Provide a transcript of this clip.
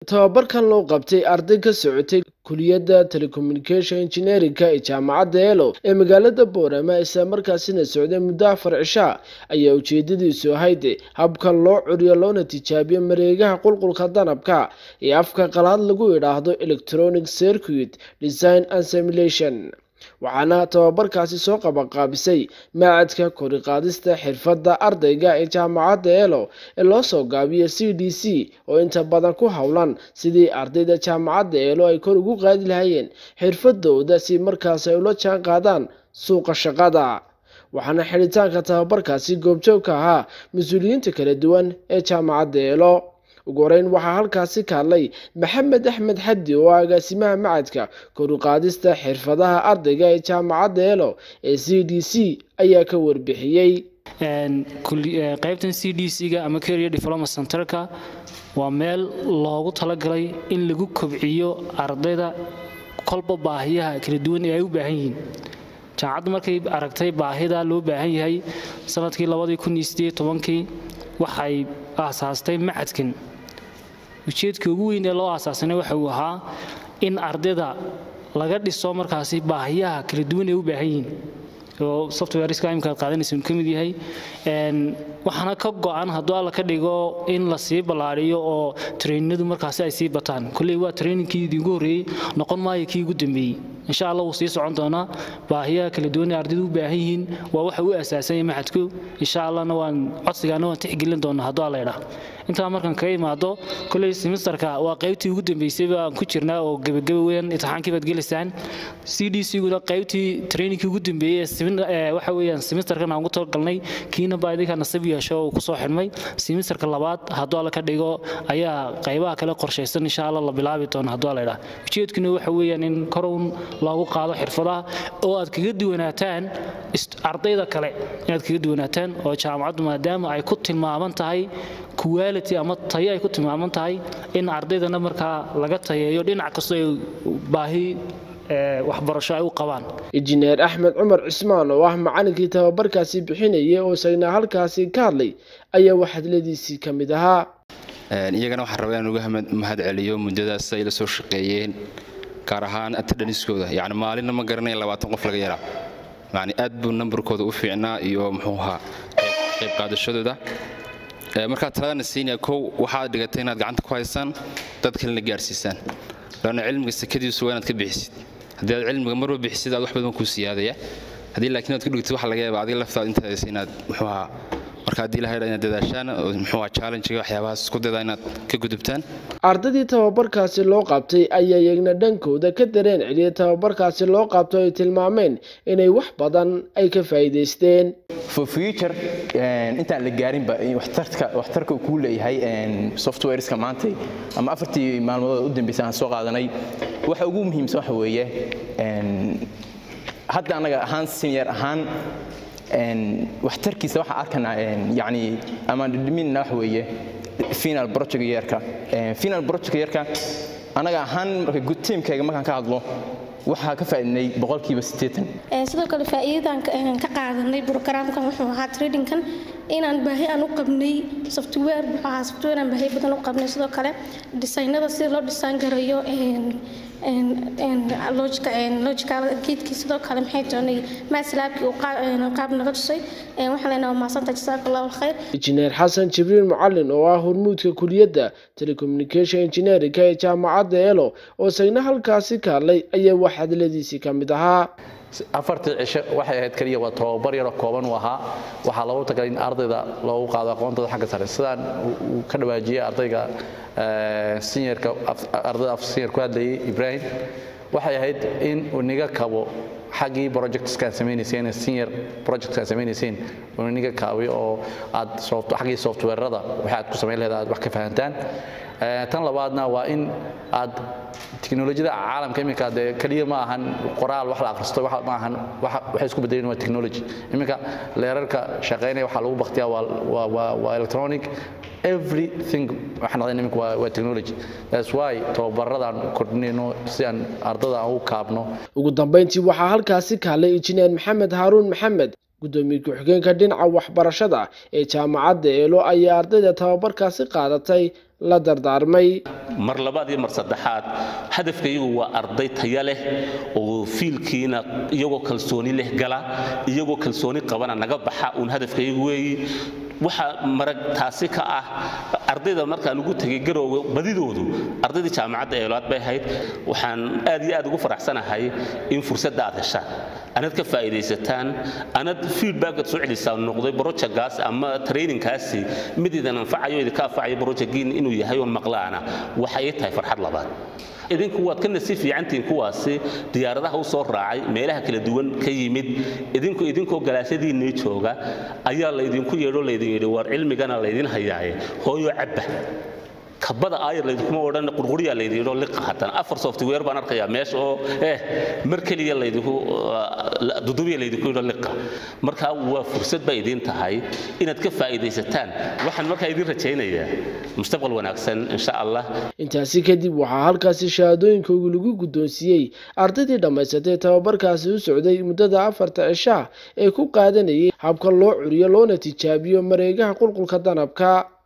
tababarkan loo qabtay arday ka socotay kuliyadda telecommunication engineerinka ee jaamacadda elo ee magaalada boorama isla markaasina socday muddo afar cishaa ayaa ujeedadiisu ahayd habkan loo curiyo loona tijaabiyo mareegaha qulqulka danabka ee afka qalaad lagu idhaahdo electronic circuit design and simulation waxaana tababarkaasi soo qabanqaabisay maacadka koriqaadista xirfadda ardayga ee jaamacadda elo ee loo soo gaabiyo c d c oo inta badan ku howlan sidii ardayda jaamacadda elo ay kor ugu qaadi lahayeen xirfadooda si markaas ay ula jaan qaadaan suuqa shaqada waxaana xidhitaanka tababarkaasi goobjoog ka ahaa mas-uuliyiinta kala duwan ee jaamacadda elo ugu horeyn waxaa halkaasi ka hadlay maxamed axmed xaddi oo agaasimaha macadka koruqaadista xirfadaha ardayga ee jaamacadda elo ee c d c ayaa ka warbixiyey qaybtan c d c-ga ama career development centerka waa meel loogu talagalay in lagu kobciyo ardayda kolba baahiyaha kala duwan ee ay u baahan yihiin jaamacaddu markay aragtay baahida loo baahan yahay sanadkii kii waxay aasaastay macadkan ujeedka ugu weyn ee loo aasaasana waxa uu ahaa in ardayda laga dhiso markaasi baahiyaha kala duwan ay u baahan yihiin oo softwareska imika ad qaadanaysa uu ka mid yahay waxaana ka go-an hadduu alla ka dhigo in la sii ballaariyo oo traininadu markaasi ay sii bataan kolley waa trainingkii idinku horreeyey noqon maayo kii ugu dambeeyey insha allah wuu sii socon doonaa baahiyaha kala duwan ee ardaydu u baahan yihiin waa waxa u asaasanya maxadku insha allahna waan codsigaana waan tixgelin doonaa hadduu alla idhaa intaa markaan kaga imaado kolley semesterka waa qaybtii ugu dambeysay aan ku jirnaa oo gebageba weyn imtixaankii baad gelaysaan c d c-guna qaybtii trainingkii ugu dambeeyey ee waxa weeyaan semesterkan aan ugu talagalnay kiina baa idinka nasib yeesho uu kusoo xidhmay semesterka labaad hadduu alla ka dhigo ayaa qaybaha kale qorshaysan insha allah la bilaabi doona hadduu alla idhaa ujeedkuna waxa weeyaan in korown loogu qaado xirfadaha oo aad kaga duwanaataan ardayda kale inaad kaga duwanaataan oo jaamacaddu maadaama ay ku tilmaaman tahay quality ama tayo ay ku tilmaaman tahay in ardaydana markaa laga tayeeyo dhinac kastoo ay baahi waxbarasho ay u qabaan injineer axmed cumar cismaan oo ah macalinkii tababarkaasi bixinayay oo isagna halkaasi ka hadlay ayaa waxadladiisii ka mid ahaa iyagana waxaan rabaa inaan uga mahad celiyo muddadaas ay la soo shaqeeyeen gaar ahaan atadhaniskooda yani maalinna ma garanaya labaatan qof laga yaraa yani aad buu nambarkooda u fiicnaa iyo muxuu ahaa qayb qaadashadooda markaa taladana siinaya kow waxaad dhigatay inaad gacanta ku haysaan dad kalena gaarsiisaan laanna cilmiga sakadiisu waa inaad ka bixisid haddii aad cilmiga marba bixisid aad wax badan kuu siyaadaya haddii laakiin aad ku dhigtid waxa laga yaaba adiga laftaad intaas inaad muxuu ahaa marka haddii la haydha inaad dadaashaan oo muxuu ahaa challenge-ga waxyaabahaas isku daydaa inaad ka gudubtaan ardaydii tababarkaasi loo qabtay ayaa iyagna dhankooda ka dareen celiyay tababarkaasi loo qabto ay tilmaameen inay wax badan ay ka faa'iidaysteen for future intaan la gaarinba waxtarka waxtarka uu kuu leeyahay softwareska maanta ama afartii maalmood u dambeysay aan soo qaadanay waxa ugu muhiimsan waxa weeye hadda anaga ahaan senior ahaan waxtarkiisa waxaa arkanaa yani ama dhidhimina wax weeye final project yeerka final project yeerka anaga ahaan marka good teamkayga markaan ka hadlo waxaa ka faa'iidnay boqolkiiba siddeetan sidoo kale faa'iidadan ka qaadanay programkan wuxuu ahaa tradingkan inaan baahi aan u qabnay software wuxuu ahaa software aan baahi badan u qabnay sidoo kale designada sida loo dhisaan garayo logical geedkii sidoo kale maxay doonay maaslaabkii uu qaab naga tusay waxaan leenahay maasanta jazaaka allahu alkhayr injineer xasan jibriil mucalin oo ah hormuudka kuliyadda telecommunication engineerinka ee jaamacadda elo oo isagna halkaasi ka hadlay ayaa wax hadladiisii ka mid ahaa afartii cisho waxay ahayd keliya waa tababar yaroo kooban u ahaa waxaa loogu tagalay in ardayda loogu qaado aqoontooda xagga sare sidaan uu ka dhawaajiyey ardayga seniorka ardayda af senior ku hadlayay ibrahim waxay ahayd in uu niga kabo xaggii projectskaan samaynayseen senior projectskaan samaynayseen uu niga kaabay oo aad xaggii softwarerada waxa aad ku samayn lahayd aad wax ka fahantaan tan labaadna waa in aad teknolojiyada caalamka iminka dee keliya ma ahan qoraal wax la akhristo ma ahan waxay isku bedeleen waa technology iminka leerarka shaqaynaya waxaa lagu baktiyaa waa electronic everything waxaan noqday iminka waa technology that's why tababaradaan kordhinayno si aan ardada aan u kaabno ugu dambeyntii waxaa halkaasi ka hadlay injineer maxamed haaruun maxamed guddoomiye ku-xigeenka dhinaca waxbarashada ee jaamacadda eelo ayaa ardayda tababarkaasi qaadatay la dardaarmay mar labaad iyo mar saddexaad hadafkaygu waa arday taya leh oo fiilkiina iyagoo kalsooni leh gala iyagoo kalsooni qabana naga baxa uun hadafkaygu weeyi waxaa marag taasi ka ah ardayda markaan ugu tegay garoowe badidoodu ardaydii jaamacadda eelaad bay ahayd waxaan aad iyo aad ugu faraxsanahay in fursadda aad heshaan anad ka faa'iidaysataan anad feedbackad soo celisaa noqday brojectgaas ama trainingkaasi mid idin anfacayo idinka anfacayo brojectgiin inuu yahay oon maqlaana waxay tahay farxad labaad idinku waad ka nasiib fiicantihiin kuwaasi diyaaradaha u soo raacay meelaha kala duwan ka yimid idinku idinkoo galaasadiinnii jooga ayaa laydinku yeedho laydin yidhi waar cilmigana laydin hayaaye hooyo cabba kabada aayar laydinkuma odhan qurquriyaa laydin yidho liqa haddana afar software baan arkayaa meesha oo eh mar keliya laydinku dudubiya laydinku yidho liqa marka waa fursad bay idiin tahay inaad ka faa'iidaysataan waxaan markaa idiin rajaynayaa mustaqbal wanaagsan insha allah intaasi kadib waxaa halkaasi shahaadooyinkoogi lagu guddoonsiiyey ardaydii dhammaysatay tababarkaasi u socday muddada afarta cishaa ee ku qaadanayay habka loo curiyo loona tijaabiyo mareegaha qulqulka danabka